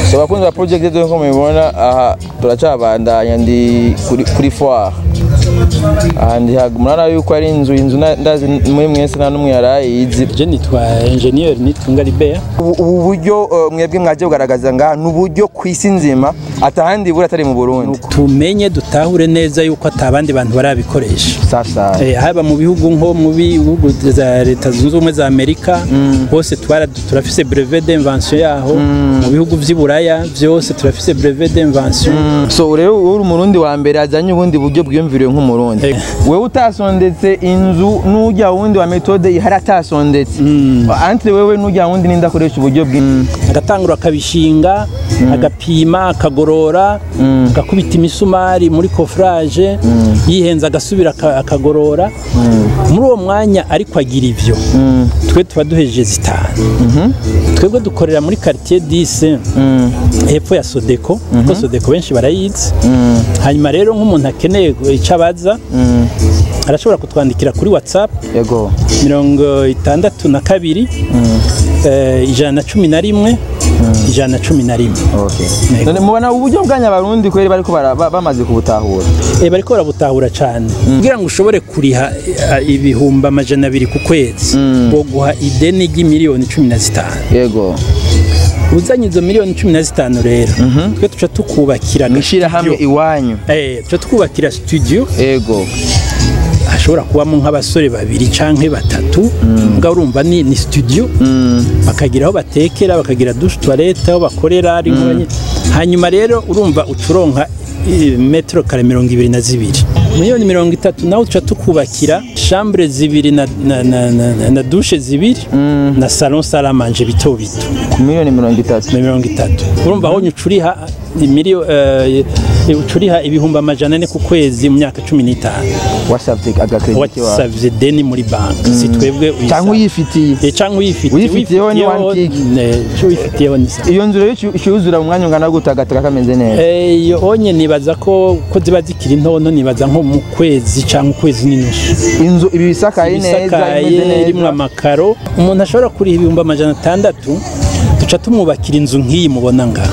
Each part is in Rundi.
so bakunzi ba project yetu nko mubibona aha turacabandanya ndi kuri, kuri foire aha ndi hagu- murabona yuko ari inzu inzu na- ndazi muri mwese nta n'umwe yarayizi je nitwa engineer nitunga libert ubu ubu buryo uh, mwebwe mwaje kugaragaza ngaha ni uburyo ku isi nzima atahandi buri atari mu burundi tumenye dutahure neza yuko atabandi bantu barabikoresha sasa Eh, haba mu bihugu nko mu bihugu za leta zunze ubumwe za amerika hose twara turafise brevet d'invention yaho mu bihugu vy'i buraya vyose turafise brevet d'invention so rero wowe uri umurundi wa mbere azanye ubundi buryo bwiyumviriwe nk'umurundi Eh. wewe utasondetse inzu n'ujya wundi wa metode ihari atasondetse antre wewe n'ujya wundi ninde akoresha uburyo bw'inzu agatangura akabishinga agapima akagorora agakubita imisumari muri kofurage yihenze agasubira aka- akagorora muri uwo mwanya ariko agira ivyo twe tuba duhejeje zitanu twebwe dukorera muri quartier 10 hepfo ya sodeko kuko sodeko benshi barayizi hanyuma rero nk'umuntu akeneye icyo abaza arashobora kutwandikira kuri whatsapp yego mirongo itandatu na kabiri eh, ijana na cumi na rimwe ijana na cumi na rimwe okay Yego. none mubona uburyo bwanyu abarundi kweri bariko bara- ba- bamaze kubutahura Eh, bariko barabutahura cyane kugira ngo ushobore kuriha eh, ibihumbi amajana abiri ku kwezi boguha ideni ry'imiliyoni cumi na zitanu yego uzanye izo miliyoni cumi na zitanu rero twe tuca tukubakira mwishira hamwe studio. iwanyu Eh, tuca tukubakira studio yego hashobora kubamo nk'abasore babiri canke batatu mbwa urumva ni, ni studio bakagira aho batekera bakagira douche toilette aho bakorera ari nk'abanye- hanyuma rero urumva ucuronka eh, metero kare mirongo ibiri na zibiri miliyoni mirongo itatu nawe tuca tukubakira chambre zibiri na, na, na, na, na, na dushe zibiri na salon salamanje bito bito ku miliyoni mirongo itatu na mirongo itatu urumva aho ucuriha imiliyo eh, ucuriha ibihumbi amajana ane ku kwezi mu myaka cumi n'itanu wasavye agakrediti wawe wasavye deni muri banki si twebwe uyisaba. cyangwa uyifitiye Eh, canke uyifitiye Uyifitiyeho ni one gig. ico uyifitiyeho ni sa iyo nzu rero icu- icuzura mu mwanya ungana gute agataka kameze neza Eh, iyo onye nibaza ko ko ziba zikiri ntono nibaza nko mu kwezi canke ukwezi n'inusu inzu ibi bisakaye neza imeze isakaye irimwo neza amakaro umuntu ashobora kuriha ibihumbi amajana atandatu duca tumwubakira inzu nk'iyi mubona ngaha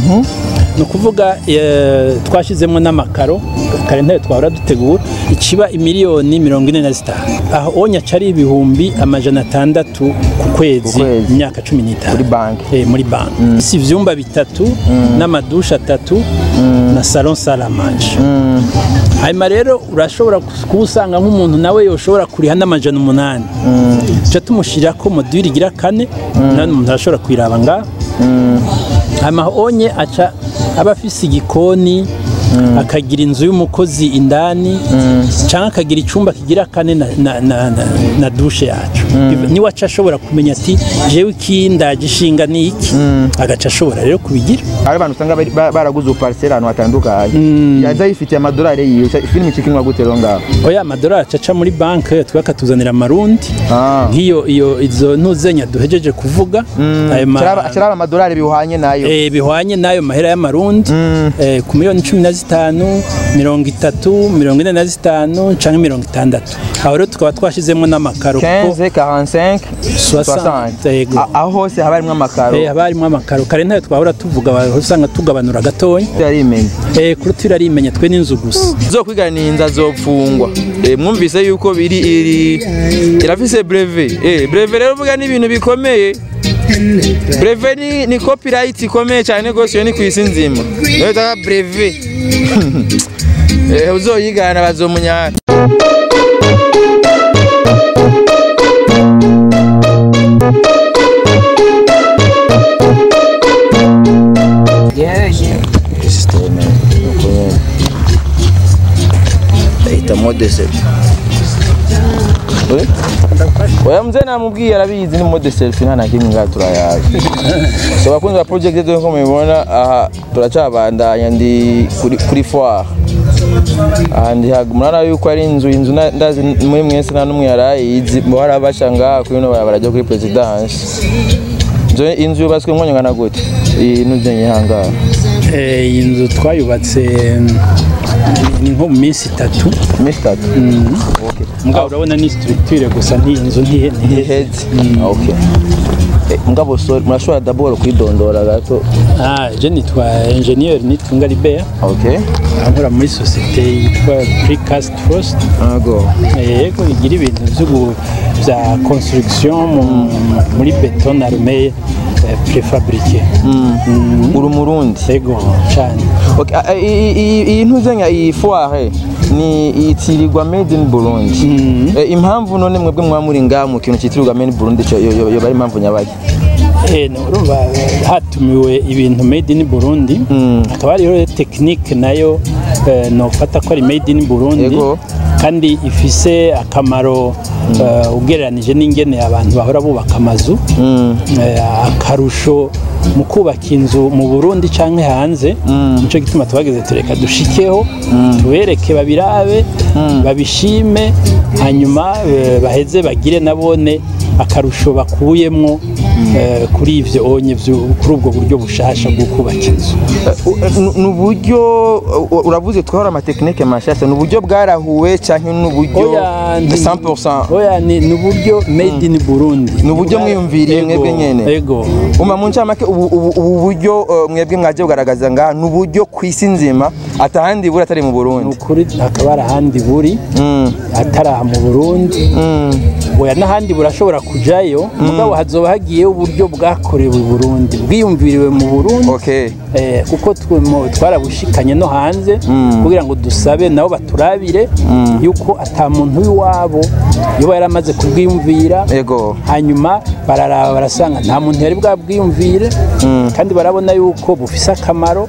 ni ukuvuga eh, twashyizemo n'amakaro kare ntayo twahora dutegura ikiba imiliyoni mirongo ine na zitanu aho onye aca ari ibihumbi amajana atandatu ku kwezi kwezi. mu myaka cumi n'itanu Muri banki. Eh, muri banki si ivyumba bitatu n'amadushe atatu na salon salamanje hanyuma rero urashobora kuba usanga nk'umuntu nawe yoshobora kuriha n'amajana umunani tuca tumushyirira ko module igira kane none umuntu arashobora kuyiraba ngaha hanyuma onye aca aba afise igikoni akagira inzu y'umukozi indani cyangwa akagira icyumba kigira kane na, na, na, na, na dushe yacu niwe aca ashobora kumenya ati jewe iki ndagishinga ni iki agaca ashobora rero kubigira hari abantu usanga bari- ba- baraguze upariseri ahantu hatandukanye yaza yifitiye amadolari yiwe filime ikikinwa gute rero ngaho oya amadolari aca aca muri banki twe akatuzanira amarundi Ah. nk'iyo iyo izo ntuzenya duhejeje kuvuga ayo ma- acaraba amadolari biwuhanye nayo eh, bihwanye n'ayo mahera y'amarundi eh, ku miliyoni cumi na zitanu mirongo itatu mirongo ine na zitanu canke mirongo itandatu aho rero tukaba twashizemo n'amakaro kuko 15 45 60, 60 yego. A- aho hose haba harimo amakaro eh, haba harimo amakaro kare ntayo twahora tuvuga wahora usanga tugabanura gatonya yarimenye eh, kuri turarimenya twe n'inzu gusa zo kwiganiza zopfungwa Eh, mwumvise yuko biri iri irafise breve eh breve rero vuga ni ibintu bikomeye breve ni, ni copyright ikomeye cyane gose iyo ni ku isi nzima niyo bita breve eh uzoyigana bazomunyara systeme nuko nyene bahita modese oya mzee namubwiye arabizi ni mode selfie nta na kimwe ngaha turayazi so bakunzi ba project yetu nko mubibona aha turacabandanya ndi kuri, kuri foire aha ndi hagu murabona yuko ari inzu inzu na- ndazi muri mwese nta n'umwe yarayizi bo harabasha ngaha kuri ino barabara ryo kuri presidence inzu inzu yubatswe mu mwanya ungana gute iyi nuzenye hangaha Eh, iyi nzu twayubatse mm, ni nko mu minsi itatu iminsi itatu mugabo urabona ni structure gusa nti inzu ntihe ntihe iheze okay Eh, mugabo so murashobora d'abord kwidondora gato Ah, je nitwa engineer nitunga Libert okay nkora muri societe yitwa Precast Trust ago yego igira ibintu byo gu- bya construction mu- muri beton armé eh, préfabriqué uri umurundi yego cyane Okay, a- a- i- i- iyi ntuzenya iyi foire ni itirirwa made in Burundi Eh, impamvu none mwebwe mwa muri ngaha mu kintu citirirwa made in Burundi cyo yo- yo yo bari impamvu nyabaki Eh, no, urumva eh, hatumiwe ibintu made in Burundi hakaba hariho tekinike nayo eh, nofata ko ari made in Burundi Yego. kandi ifise akamaro eh, ugereranije n'ingene abantu bahora bubaka amazu Eh, akarusho mu kubaka inzu mu Burundi canke hanze nico gituma twageze tureka dushikeho tubereke babirabe babishime hanyuma eh, baheze bagire nabone akarusho bakuyemwo eh, kuri ivyo onye vyo- kuri ubwo buryo bushasha bwo kubaka inzu ni uburyo uh, uravuze twahora amatekinike mashasha ni uburyo bwarahuwe cyangwa ni uburyo Oya, ni- 100% oya ni ni uburyo made in Burundi Ni uburyo mwiyumviriye Ego, mwebwe nyene? ego uma mu ncamake ubu ubu- ubu buryo uh, mwebwe mwaje kugaragaza ngaha ni uburyo ku isi nzima atahandi buri atari mu ni Burundi ukuri hakaba hari ahandi buri Mm, atari aha mu Burundi mm, oya n'ahandi burashobora kujayo mugabo hazoba hagiyeho uburyo bwakorewe i Burundi bwiyumviriwe mu Burundi okay Eh, kuko twe- mo- twarabushikanye no hanze kugira ngo dusabe nabo baturabire yuko ata muntu w'iwabo yoba yaramaze kubwiyumvira ego hanyuma bararaba barasanga nta muntu yari bwabwiyumvire kandi barabona yuko bufise akamaro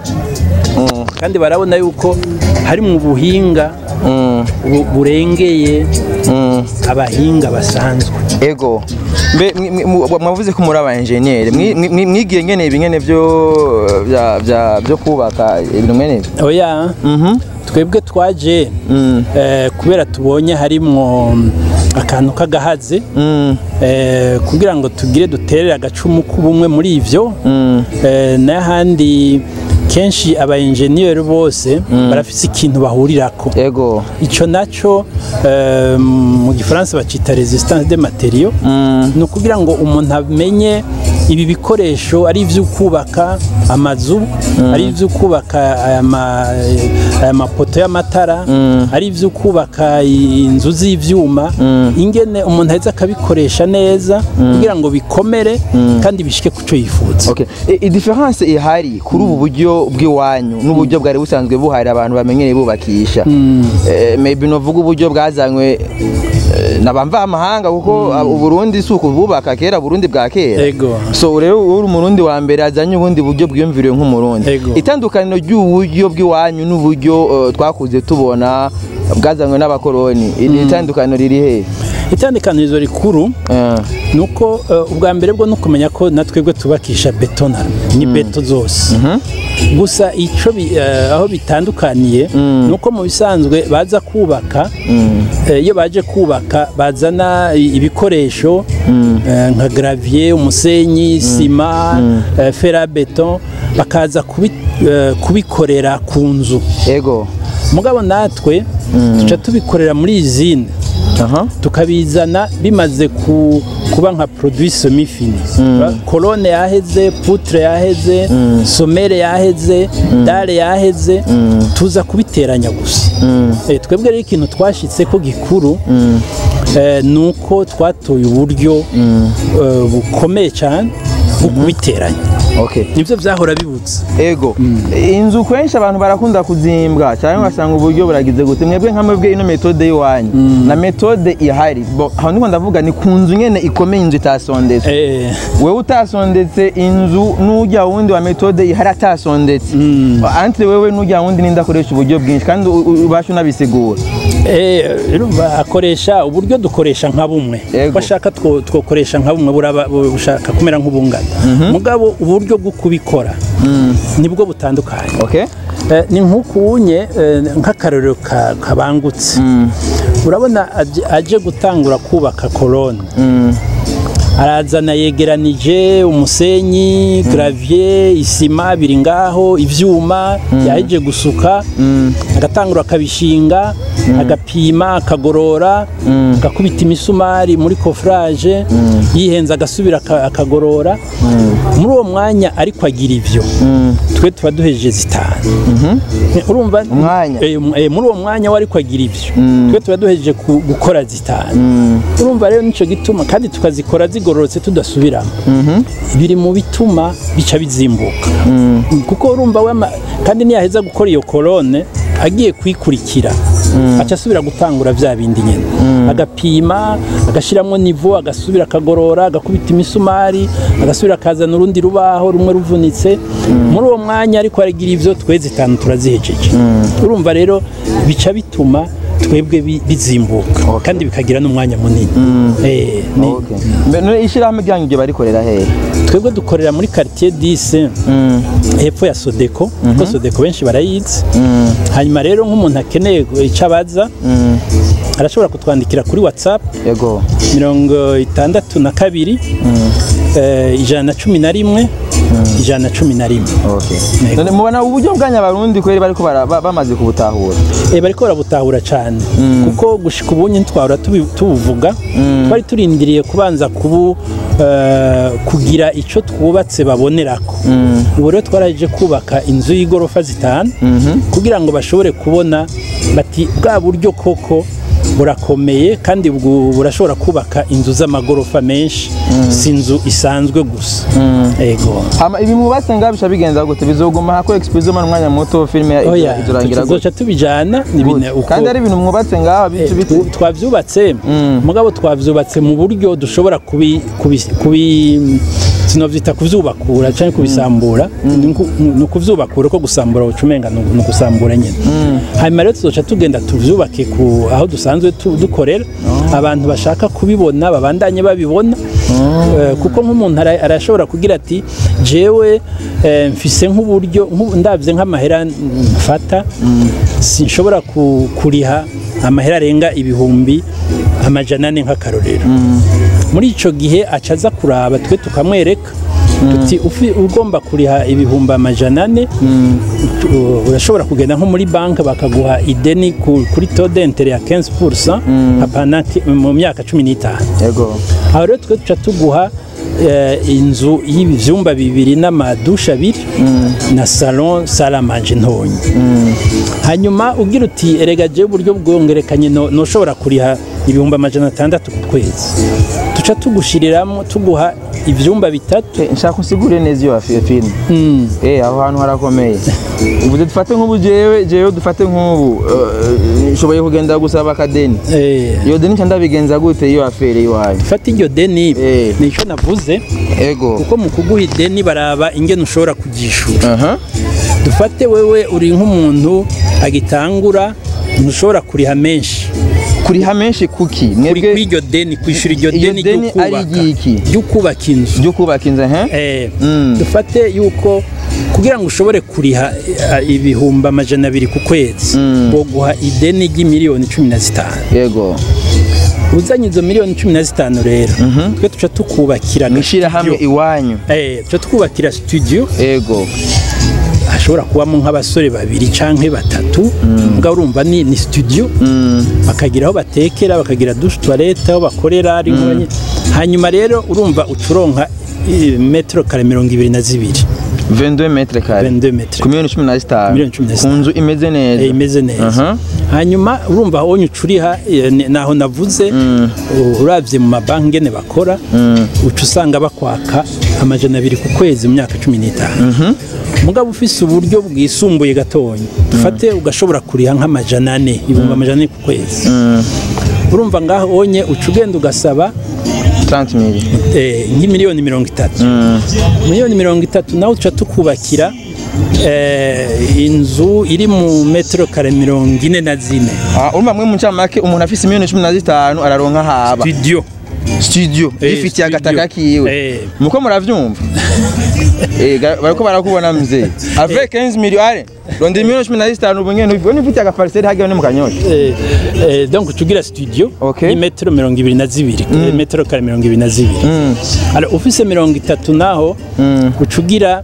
kandi barabona yuko hari mu buhinga Mm, bu- burengeye mm. abahinga basanzwe ego mbe mwi- mwi- mu- mwavuze ko muri aba engineer Mwi- mwi- mwi- mwigiye ngene ibi ngene byo bya- bya- byo kubaka ibintu ngene ibi? oya Mhm. twebwe twaje Mm. eh, kubera tubonye harimwo akantu k'agahazi Mm, eh, kugira ngo tugire duterere agacumu k'ubumwe muri ivyo mm, eh, n'ahandi kenshi aba engineer bose barafise ikintu bahurirako ego ico naco eh, mu gifaransa bacita resistance de matériaux Mm, ni ukugira ngo umuntu amenye ibi bikoresho ari ivyo kubaka amazu ari ivyo kubaka aya ma- aya mapoto y'amatara ari ivyo kubaka inzu z'ivyuma ingene umuntu aheza akabikoresha neza kugira ngo bikomere kandi bishike ku cyo yifuza okay I- i difference ihari kuri ubu buryo bw'iwanyu n'uburyo bwari busanzwe buhari abantu bamenyereye bubakisha Eh, maybe novuga uburyo bwazanywe eh, n'abamva amahanga kuko uh, uburundi si uku bubaka kera burundi bwa kera ego so rero uri umurundi wa mbere azanye ubundi buryo bwiyumviriwe nk'umurundi Ego. itandukaniro ry'uburyo bw'iwanyu n'uburyo uh, twakuze tubona bwazanywe n'abakoroni iri itandukaniro riri he itandukanirizo rikuru Eh, ni uko eh, ubwa mbere bwo no kumenya ko na twebwe tubakisha betonara ni beto zose gusa icyo bi- eh, aho bitandukaniye ni uko mu bisanzwe baza kubaka eh, iyo baje kubaka bazana i- ibikoresho eh, nka gravier umusenyi sima eh, ferabeton bakaza kubi- eh, kubikorera ku nzu ego mugabo natwe tuca tubikorera muri izine aha tukabizana bimaze ku, kuba nka produit semi fini kolone yaheze poutre yaheze somere yaheze dare yaheze tuza kubiteranya gusa Eh, twebwe rero ikintu twashitse ko gikuru eh, ni uko twatoye uburyo eh, bukomeye cyane bwo kubiteranya okay nibyo byahora bibutse ego inzu kenshi abantu barakunda kuzimbwa cyangwa ugasanga uburyo buragize gute mwebwe nka mwebwe ino metode y'iwanyu na metode ihari bo aho ndiko ndavuga ni ku nzu nyene ikomeye inzu itasondetse Eh, wewe utasondetse inzu n'ujya wundi wa metode ihari atasondetse antire wewe n'ujya wundi ninde akoresha uburyo bwinshi kandi u- u- ubasha unabisigura Eh, urumva akoresha uburyo dukoresha nka bumwe Yego. bashaka two- twokoresha nka bumwe buraba- bushaka kumera nk'ubungana mugabo uburyo bwo kubikora nibwo butandukanye okay Eh, ni nk'ukunye eh, nk'akarorero ka- kabangutse urabona aje- aje gutangura kubaka korone arazana yegeranije umusenyi gravier isima biri ngaho ivyuma yaheje gusuka agatangura akabishinga agapima akagorora agakubita imisumari muri kofrage yihenze agasubira aka- akagorora muri uwo mwanya ariko agira ivyo twe tuba duhejeje zitanu urumva Umwanya? Eh, um- eh, muri uwo mwanya wari kwagira ivyo twe tuba duhejeje ku- gukora zitanu urumva rero nico gituma kandi tukazikora zigororotse tudasubiramo biri mu bituma bica bizimbuka kuko urumva wema kandi niyaheza gukora iyo kolone agiye kuyikurikira aca asubira gutangura vya bindi nyene agapima agashiramwo nivo agasubira akagorora agakubita imisumari agasubira akazana urundi rubaho rumwe ruvunitse muri uwo mwanya ariko aragira ivyo twe zitanu turazihejeje urumva rero bica bituma twebwe bi- bizimbuka kandi bikagira n'umwanya munini Eh, ni- Okay. Mbe- none ishirahamwe ryanyu ibyo barikorera hehe twebwe dukorera muri quartier 10 hepfo ya Sodeko kuko Sodeko benshi barayizi hanyuma rero nk'umuntu akeneye icyo abaza arashobora kutwandikira kuri WhatsApp yego mirongo itandatu na kabiri eh, ijana na cumi na rimwe ijana na cumi na rimwe Okay. Yego. none mubona uburyo bwanyu abarundi kweri bariko bara- ba- bamaze kubutahura Eh, bariko barabutahura cyane kuko gushika ubunye ntitwahora tubi- tubuvuga twari turindiriye kubanza kubu eh, kugira ico twubatse babonerako ubu rero twaraje kubaka inzu y'igorofa zitanu kugira ngo bashobore kubona bati bwa buryo koko burakomeye kandi bwu- burashobora kubaka inzu z'amagorofa menshi si inzu isanzwe gusa ego hama ibi mubatse ngaho bisha bigenza gute bizoguma hako expose mu mwanya muto filime ya- oya izorangira gute tuzoca tubijana ni bine uko kandi ari ibintu mwubatse ngaho bice Eh, bite tw- twavyubatse mugabo twavyubatse mu buryo dushobora kubi kubi, kubi sinovyita kuvyubakura canke kubisambura ni uku- ni ukuvyubakura ko gusambura ucumenga ni ni ugusambura nyene hanyuma rero tuzoca tugenda tuvyubake ku aho dusanzwe tu- dukorera abantu bashaka kubibona babandanye babibona Eh, kuko nk'umuntu ara- arashobora kugira ati jewe eh, mfise nk'uburyo nk'ubu- ndavye nk'amahera mfata sinshobora ku- kuriha amahera arenga ibihumbi amajana ane nk'akarorero muri ico gihe aca aza kuraba twe tukamwereka tuti ufi- ugomba kuriha ibihumbi amajana ane tu- urashobora kugenda nko muri banki bakaguha ideni ku- kuri tode intere ya 15% hapana ki- mu myaka cumi n'itanu yego aho rero twe tuca tuguha eh, inzu y'ibyumba bibiri n'amadushe abiri na salon salamanje ntonya hanyuma ugira uti erega jewe uburyo bwongerekanye no- noshobora kuriha ibihumbi amajana atandatu ku kwezi tuca tugushiriramwo tuguha ivyumba bitatu Eh, nshaka usigure neza iyo fi- filime eh aho hantu harakomeye ubu dufate nk'ubu jewe jewe dufate nk'ubu eh, nshoboye kugenda gusaba akadeni eh, iyo deni nca ndabigenza gute iyo afere iwanyu fata iryo deni Eh. nico navuze ego kuko mu kuguha ideni baraba ingene ushobora kugishura aha dufate wewe uri nk'umuntu agitangura ntushobora kuriha menshi kuriha menshi kuki kuri mwebwe kw'iryo deni kwishura iryo Iryo deni deni ari ry'ukubaka iry'iki? ry'ukubaka inzu ryo kubaka inzu he Eh, Mm. dufate yuko kugira ngo ushobore kuriha eh, ibihumbi amajana abiri ku kwezi boguha ideni ry'imiliyoni cumi na zitanu yego uzanye izo miliyoni cumi na zitanu rero twe tuca tukubakira mwishira hamwe studio. iwanyu Eh, tuca twubakira studio ego hashobora kubamo nk'abasore babiri canke batatu mbwa urumva ni, ni studio bakagira aho batekera bakagira douche toilette aho bakorera ari nk'abanye- hanyuma rero urumva ucuronka eh, metero kare mirongo ibiri na zibiri 22 metre kare 22 metre ku miliyoni cumi na zitanu Miliyoni cumi na ku zitanu. nzu imeze neza Eh, imeze neza Aha. hanyuma urumva aho ucuriha eh, ni- naho navuze u- uravye mu mabanki ngene bakora uca usanga bakwaka amajana abiri ku kwezi mu myaka cumi n'itanu mugabo ufise uburyo bwisumbuye gatonya dufate ugashobora kuriha nk'amajana ane ibihumbi amajana ane ku kwezi urumva ngaho onye uca ugenda ugasaba 30 mili eh, nk'imiliyoni mirongo itatu miliyoni mirongo itatu nawe tuca tukubakira eh, inzu iri mu metero kare mirongo ine na zine Ah, urumva mwe mu ncamake umuntu afise miliyoni cumi na zitanu araronka haba studio studio Eh, yifitiye studio. agataka kiwe Eh. muko muravyumva Eh, ga- bariko barakubona mzee avec 15 millions ale rondera miliyoni cumi na zitanu ubu nyene ubwo nifitiye agapariseri hagiye ni mu kanyosha Eh, eh, donc tugira studio Okay. ni metero mirongo ibiri na zibiri metero kare mirongo ibiri na zibiri Alors, ufise mirongo itatu naho ucugira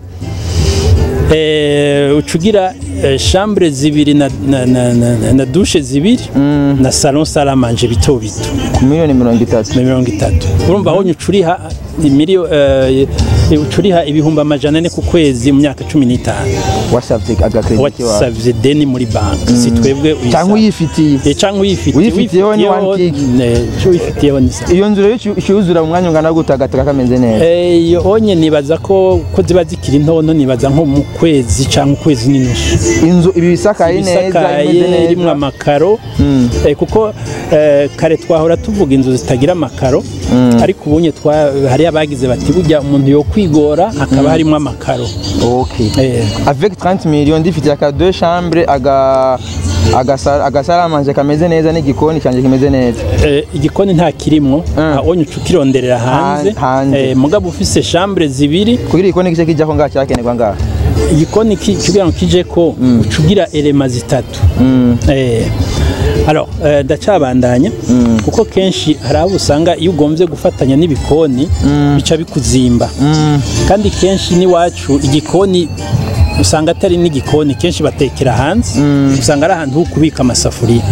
eh, ucugira eh, chambre zibiri na, na, na, na, na dushe zibiri na salon salle à manger bito bito ku miliyoni mirongo itatu na mirongo itatu urumva aho ucuriha imiliyo eh, ucuriha ibihumbi amajana ane ku kwezi mu myaka cumi n'itanu wasavye agakrediti wawe wasavye deni muri banki si twebwe uyisaba. cyangwa uyifitiye Eh, cyangwa uyifitiye Uyifitiyeho ni one gig. icyo uyifitiyeho ni sa iyo nzu rero icu- icuzura mu mwanya ungana gute agataka kameze neza Eh, iyo onye nibaza ko ko ziba zikiri ntonto nibaza nko mu kwezi cyangwa ukwezi n'inusu inzu ibi bisakaye neza imeze isakaye irimo neza amakaro eh, kuko eh, kare twahora tuvuga inzu zitagira amakaro ariko ubunye twa- hari abagize bati burya umuntu yo kwigora hakaba harimo amakaro okay Eh, avec 30 millions ndifitiye aka deux chambres aga agasa- agasaramanje kameze neza n'igikoni cyanjye kimeze neza eh, igikoni nta kirimwo onye uca ukironderera hanze Han- hanze. Eh, mugabo ufise chambre zibiri kugira igikoni gise kijyaho ngaha cyakenerwa ngaha igikoni ki- kugira ngo kije ko uca ugira elema zitatu Eh, alors eh, ndacabandanya kuko kenshi hari abo usanga iyo ugombye gufatanya n'ibikoni bica bikuzimba kandi kenshi n'iwacu igikoni usanga atari n'igikoni kenshi batekera hanze usanga ari ahantu ho kubika amasafuriya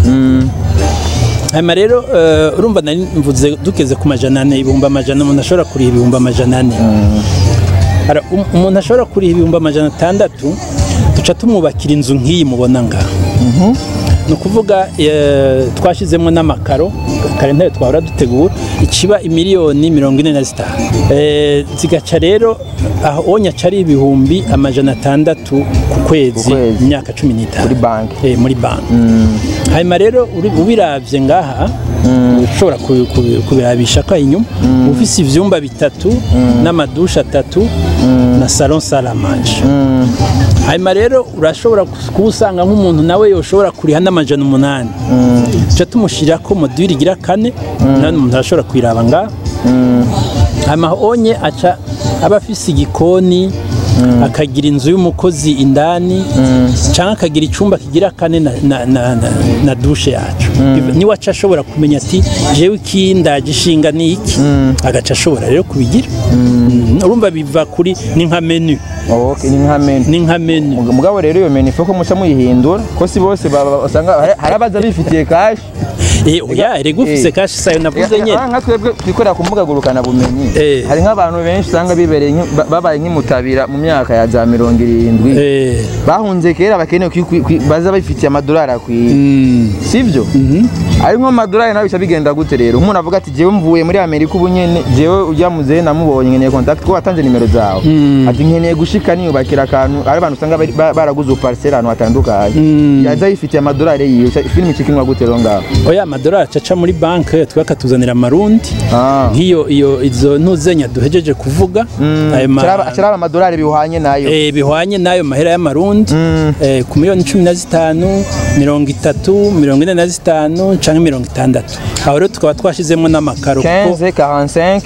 hanyuma rero eh, urumva nari mvuze dukeze ku majana ane ibihumbi amajana umuntu ashobora kuriha ibihumbi amajana ane Ara- um- umuntu ashobora kuriha ibihumbi amajana atandatu duca tumwubakira inzu nk'iyi mubona ngaha ni ukuvuga eh, twashyizemo n'amakaro kare ntayo twahora dutegura ikiba imiliyoni mirongo ine na zitanu Eh, zigaca rero aho onyaca ari ibihumbi amajana atandatu ku kwezi kwezi. mu myaka cumi n'itanu Kuri banki. Eh, muri banki hanyuma rero uri- ubiravye ngaha ushobora kubi- kubi- kubirabisha ko inyuma ufise ivyumba bitatu n'amadushe atatu na salon salle à manger hanyuma rero urashobora kuwusanga nk'umuntu nawe yoshobora kuriha n'amajana umunani tuca tumushyirako module igira kane nani umuntu arashobora kuyiraba ngaha hanyuma onye aca aba afise igikoni akagira inzu y'umukozi indani cyangwa akagira icyumba kigira kane na, na, na, na, na dushe yacu niwe aca ashobora kumenya ati jewe iki ndagishinga ni iki agaca ashobora rero kubigira Mm, urumva biva kuri ni nka menu okay ni nka menu ni nka menu Mug- mugabo rero iyo menu ifu ko muca muyihindura ko si bose baba- usanga hari- hari abaza bifitiye kashi eh oya erega ufise Eh. kashi sayo navuze nyene nka twebwe twikorera ku mbuga ngurukana bumenyi Eh. hari nk'abantu benshi usanga bibereye nki- ba- babaye nk'imutabira mu myaka ya za mirongo irindwi eh bahunze kera bakeneye kwi- kwi- kwi- baza bifitiye amadolari akwiye mm, sibyo ari nko amadolari nawe bica bigenda gute rero umuntu avuga ati jewe mvuye muri amerika ubu nyene jewe ujya muzehe namubonye nkeneye contact ko watanze nimero zawe ati nkeneye gushika niyubakira akantu ari abantu usanga bari- ba- baraguze upariseri ahantu hatandukanye yaza yifitiye amadolari yiwe Ca- filime ikikinwa gute rero ngaho oya amadolari acaca muri banki twakatuzanira amarundi Ah. nk'iyo iyo izo ntuzenya duhejeje kuvuga ayo ma- Kiraba kiraba amadolari bihwanye nayo eh, bihwanye n'ayo mahera y'amarundi eh, ku miliyoni cumi na zitanu mirongo itatu mirongo ine na zitanu canke mirongo itandatu aho rero tukaba twashizemo n'amakaro kuko 15 45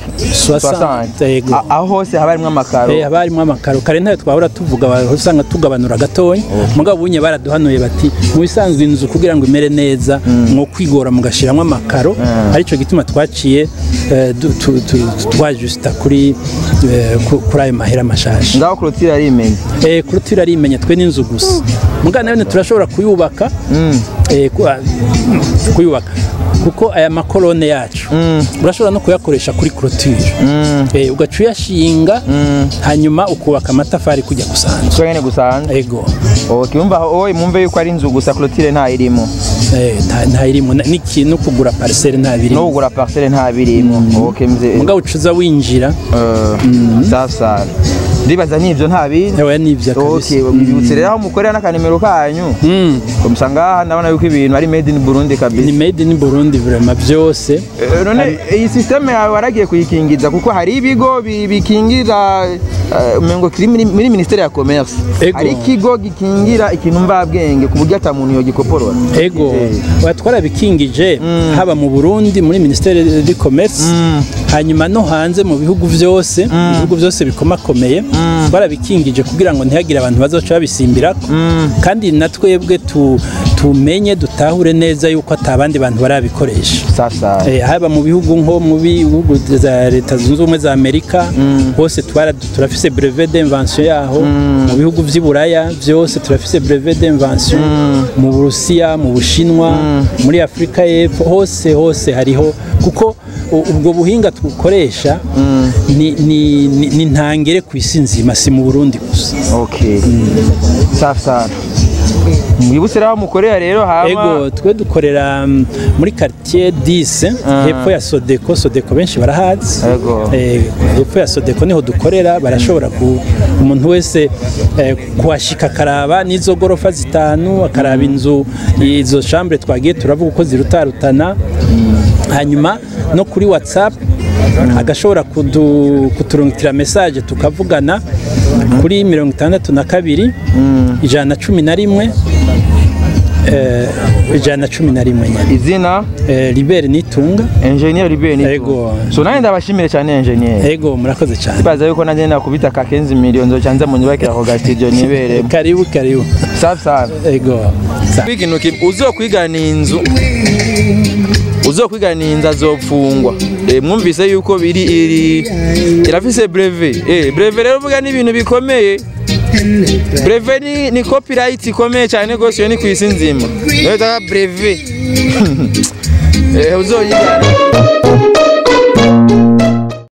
60, 60 yego. A- aho hose haba harimo amakaro Eh, haba harimo amakaro kare ntayo twahora tuvuga wa- usanga tugabanura gatoya mugabo bunye baraduhanuye bati mu bisanzwe inzu kugira ngo imere neza mwo kwigora mugashiramo amakaro aricyo gituma twaciye eh, du- tu- tu- twajusita kuri eh, ku- kuri ayo mahera mashasha ngaho kurutira arimenye eh, kurutira arimenya twe n'inzu gusa mugana none turashobora kuyubaka eh, ku- ah, kuyubaka kuko aya makorone yacu urashobora no kuyakoresha kuri kurutire eh, ugaca uyashinga hanyuma ukubaka amatafari kujya gusanzwe so nyene gusanzwe ego okay umva aho oye mumve yuko ari inzu gusa kurutire nta irimo eh, nta- nta irimo na- n'ikintu no kugura pariseri nta no birimo kugura parcelle nta birimo okay mze mugabo ucuza winjira safi safi ndibaza n'ivyo nta bindi Oya nivyo kabisa okay mwibutse rero aho mukorera n'akanimero kanyu Mm. komsa ngaha ndabona yuko ibintu ari made in Burundi ni kabisa made in Burundi vraiment byose Eh, none iyi systeme yawe waragiye kuyikingiza kuko hari ibigo bi- bikingira eh, umengo kiri muri muri ministeri ya commerce Ego. hari ikigo gikingira ikintu mvabwenge ku buryo ata muntu yogikoporora ego Eh. oya twarabikingije haba mu Burundi muri ministere du commerce hanyuma no hanze mu bihugu byose mu bihugu byose bikomakomeye twarabikingije kugira ngo ntihagire abantu bazoca babisimbirako kandi na twebwe tu- tumenye dutahure neza yuko atabandi bantu barabikoresha sasa Eh, haba mu bihugu nko mu bihugu za leta zunze ubumwe za amerika hose twara turafise brevet d'invention yaho mu bihugu vy'i buraya byose turafise brevet d'invention mu burusiya mu bushinwa muri afurika y'epfo hose hose hariho kuko u- ubwo buhinga dukoresha ni, ni, ni, ni ntangere ku isi nzima si mu burundi gusa okay safi sana mwibutse rero aho mukorera rero hama ego twe dukorera mm, muri quartier 10 hepfo ya Sodeko Sodeko benshi barahazi Ego. Eh, hepfo ya Sodeko niho dukorera barashobora ku umuntu wese eh, kuhashika akaraba n'izo gorofa zitanu akaraba inzu izo chambre twagiye turavuga uko zirutarutana hanyuma no kuri WhatsApp agashobora kudu- kuturungikira message tukavugana kuri mirongo itandatu na kabiri ijana na cumi na rimwe eh, ijana na cumi na rimwe nyine izina Eh, libere nitunga engineer Ruben Ego. so nanjye ndabashimire cyane engineer ego murakoze cyane baza yuko nanjye nakubita ka 15 miliyoni zoca nza mu nyubakira ako ga studio niberemo karibu karibu safi sana ego Sa- ikintu kimwe uzokwigana inzu uzokwigana inzu azopfungwa Eh, mwumvise yuko biri iri irafise breve eh breve rero uvuga ni ibintu bikomeye breve ni, ni copyright ikomeye cyane rwose iyo ni ku isi nzima niyo bita breve eh uzoyigana